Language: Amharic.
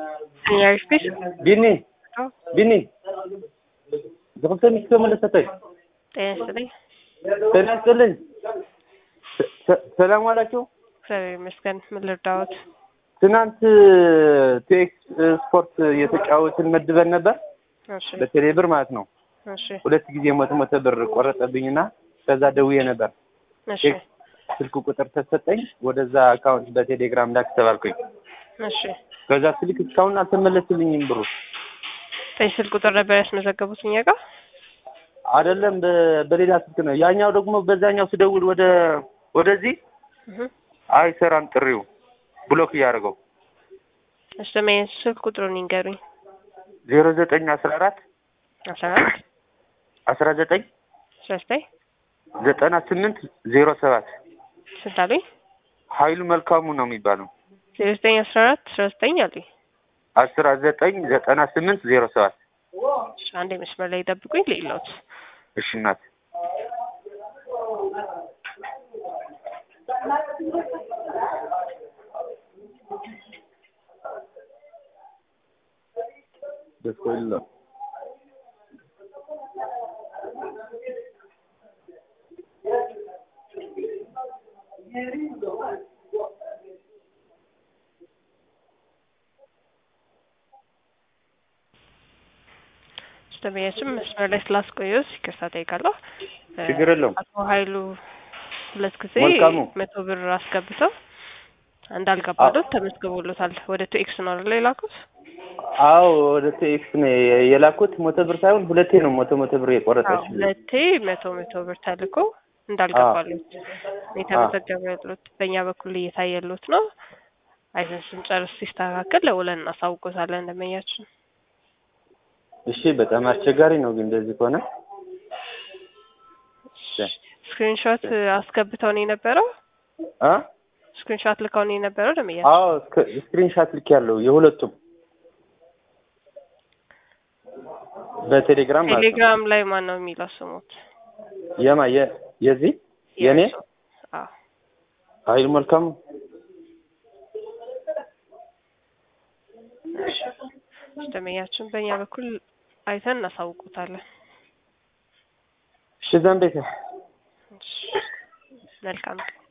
Senhor Fish? ቢኒ አዎ፣ ቢኒ ዝክልተ ሚስቶ መለሰተይ ጤና ይስጥልኝ። ጤና ይስጥልኝ። ሰ- ሰ- ሰላም ዋላችሁ። እግዚአብሔር ይመስገን። ምን ልርዳዎት? ትናንት ቲኤክስ ስፖርት የተጫወትን መድበን ነበር እሺ፣ በቴሌ ብር ማለት ነው። እሺ፣ ሁለት ጊዜ መቶ መቶ ብር ቆረጠብኝና ከዛ ደውዬ ነበር። እሺ፣ ስልክ ቁጥር ተሰጠኝ። ወደዛ አካውንት በቴሌግራም ላክ ተባልኩኝ። እሺ። ከዛ ስልክ እስካሁን አልተመለስልኝም ብሩ በዚህ ስልክ ቁጥር ነበር ያስመዘገቡት እኛ ጋር? አይደለም በ- በሌላ ስልክ ነው። ያኛው ደግሞ በዛኛው ስደውል ወደ ወደዚህ እህ። አይሰራም ጥሪው ብሎክ እያደረገው እሺ፣ ለምን ስልክ ቁጥሩን ይንገሩኝ። ዜሮ ዘጠኝ አስራ አራት አስራ አራት አስራ ዘጠኝ አስራ ዘጠኝ ዘጠና ስምንት ዜሮ ሰባት ስንት አሉኝ? ሀይሉ መልካሙ ነው የሚባለው። ዜሮ ዘጠኝ አስራ አራት አስራ ዘጠኝ አሉኝ። አስራ ዘጠኝ ዘጠና ስምንት ዜሮ ሰባት እሺ፣ አንዴ መስመር ላይ ጠብቁኝ። ሌላውት እሺ እናት ደስ ይላል። ደንበኛችን መስመር ላይ ስላስቆየው ይቅርታ ጠይቃለሁ። እ፣ ችግር የለውም። አቶ ኃይሉ ሁለት ጊዜ መልካሙ። መቶ ብር አስገብተው እንዳልገባሉት ተመዝግቦሎታል። ወደ ቱኤክስ ነው አይደል የላኩት? አዎ ወደ ቴክስ ነው የ- የላኩት። መቶ ብር ሳይሆን ሁለቴ ነው መቶ መቶ ብር አዎ፣ የቆረጠች። ሁለቴ መቶ መቶ ብር ተልኮ እንዳልገባሉት የተመዘገበ ያሉት በእኛ በኩል እየታየሉት ነው። አይተን ስንጨርስ ሲስተካከል ለውለን እናሳውቆታለን ደንበኛችን። እሺ በጣም አስቸጋሪ ነው ግን እንደዚህ ከሆነ ስክሪንሾት አስገብተው ነው የነበረው። አ ስክሪንሾት ልከው ነው የነበረው ደንበኛችን። አዎ ስክሪንሻት ልክ ያለው የሁለቱም በቴሌግራም ማለት ነው። ቴሌግራም ላይ ማን ነው የሚለው ስሙት? የማ የ- የዚህ የኔ የእርሶ? አዎ ኃይሉ መልካሙ ደንበኛችን በእኛ በኩል አይተን እናሳውቁታለን። እሺ ዘንቤተ መልካም